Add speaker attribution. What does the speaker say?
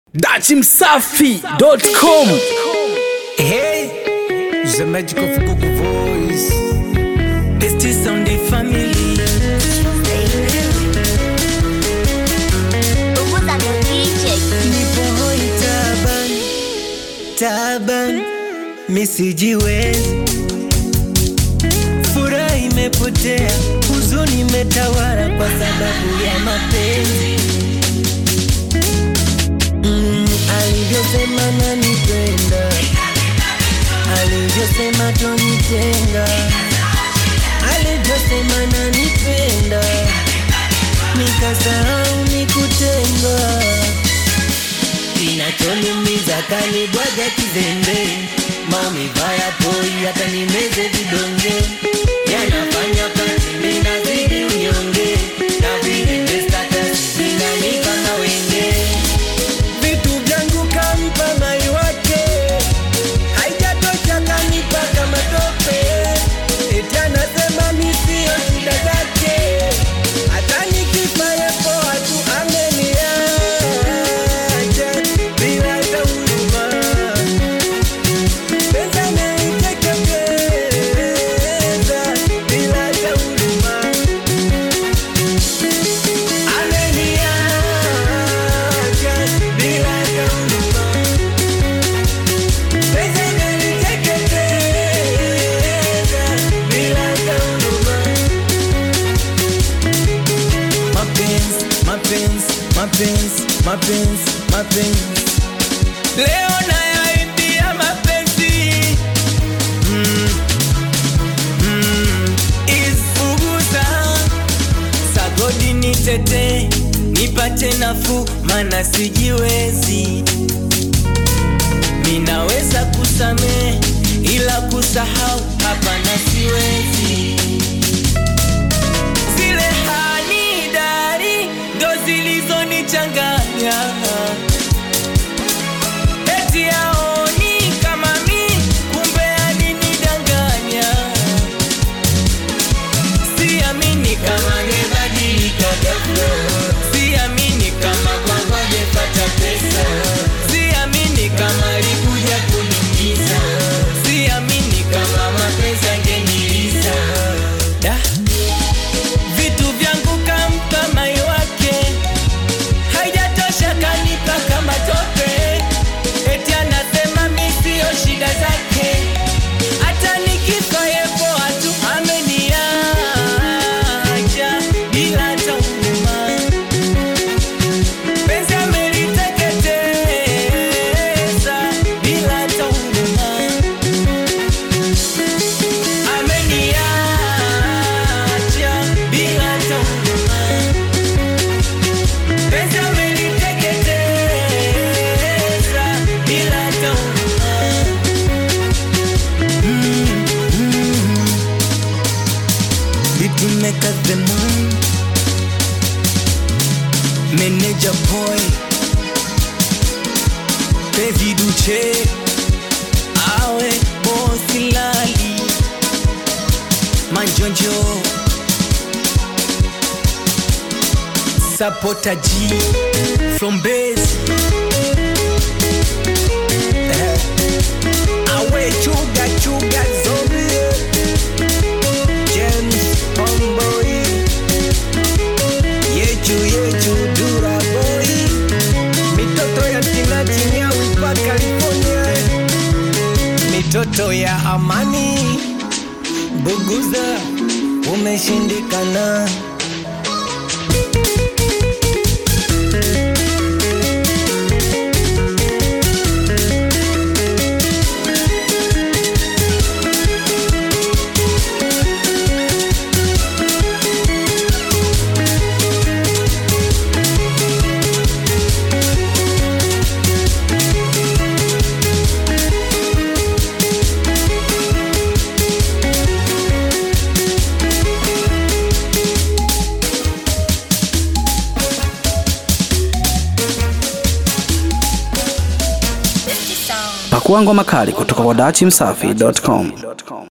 Speaker 1: dachimsafi.com
Speaker 2: Hey, the magic of Google Voice.
Speaker 3: It's this on the family.
Speaker 4: Punguza ndo DJ.
Speaker 3: Nipo hoi taban, taban, misijiwezi. Furaha imepotea, huzuni imetawala kwa sababu ya mapenzi. Mm, alivyosema nanipenda, alivyosema tonitenga, alivyosema nanipenda, nikasahau nikutengwa kinachoniumiza kanibwaga kizembe maumivu hayapoi hata nimeze vidonge yanafanya kazi minazidi unyonge na vile status vinanipa mawenge vitu vyangu kampa mai wake haijatosha kanipa kama tope eti anasema mi sio shida zake hata nikifa yepo watu ameniacha bila hata huruma pesa naiteketeza bila hata huruma ameniacha bila hata huruma pesa naiteketeza bila hata huruma mapenzi mapenzi mapenzi mapenzi mapenzi leo nayaimbia mapenzi mm. mm. isfuguza sagodi nitete nipate nafuu mana sijiwezi minaweza kusamehe ila kusahau hapana siwezi zile hani dari ndo zilizonichanganya eti aoni kama mi kumbe alinidanganya siamini kama ngebadilika ghafla siamini kama kwamba ngepata pesa siamini kama alikuja kuniumiza siamini kama mapenzi angeniliza da vitu vyangu kampa mai wake haijatosha kanipa kama tope eti anasema mi sio shida zake hata nikifa yepo watu ameniacha bila hata huruma penzi ameliteketeza bila hata huruma ameniacha bila hata huruma penzi ameliteketeza bila hata huruma It will make us the moon Manager boy David Uche Awe bosi lali Manjonjo Sapota G From base Eh. Awe chuga chuga zombie James Homeboy Yechu yechu dura boy Mitoto ya tinati nyawi pa California Mitoto ya amani Buguza umeshindikana
Speaker 1: pakuangwa makali kutoka kwa dachimsafi.com